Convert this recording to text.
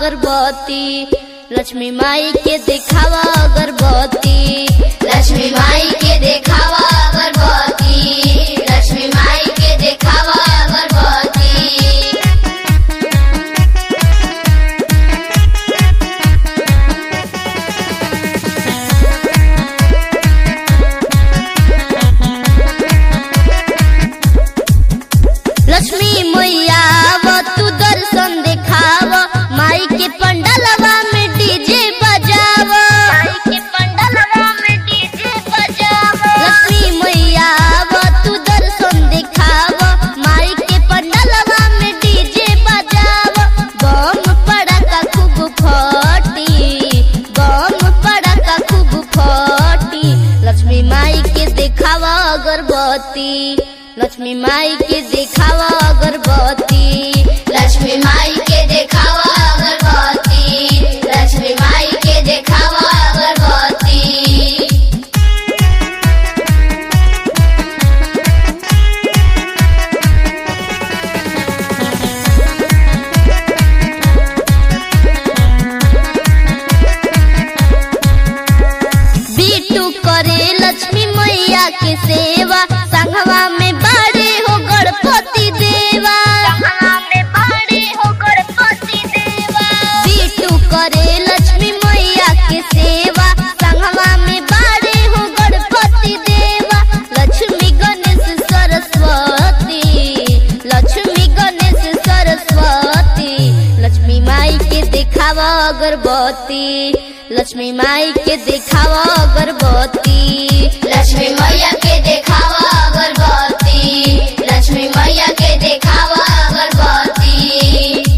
अगरबत्ती लक्ष्मी माई के देखावा अगरबत्ती लक्ष्मी माई के देखावा अगरबत्ती लक्ष्मी माई के देखावा अगरबत्ती लक्ष्मी मैया वो तू दर्शन देखाव माई के पंडलवा में डीजे बजाव माई के पंडलवा में डीजे बजाव लक्ष्मी मैया वो तू दर्शन देखाव माई के पंडलवा में डीजे बजाव बम पड़का खूब फटी बम पड़का खूब फटी लक्ष्मी माई के देखावा अगरबत्ती लक्ष्मी माई के देखावा अगरबत्ती लक्ष्मी माई के देखावा अगरबत्ती लक्ष्मी माई के देखावा अगरबत्ती बीटू करे लक्ष्मी मैया के सेवा संघवा में बड़े हो गणपति देवा संघवा में बड़े हो गणपति देवा बीटू करे लक्ष्मी मैया के सेवा संघवा में बड़े हो गणपति देवा लक्ष्मी गणेश सरस्वती लक्ष्मी गणेश सरस्वती लक्ष्मी माई के देखावा अगरबत्ती लक्ष्मी माई के देखावा अगरबत्ती लक्ष्मी मैया के देखावा अगरबत्ती लक्ष्मी मैया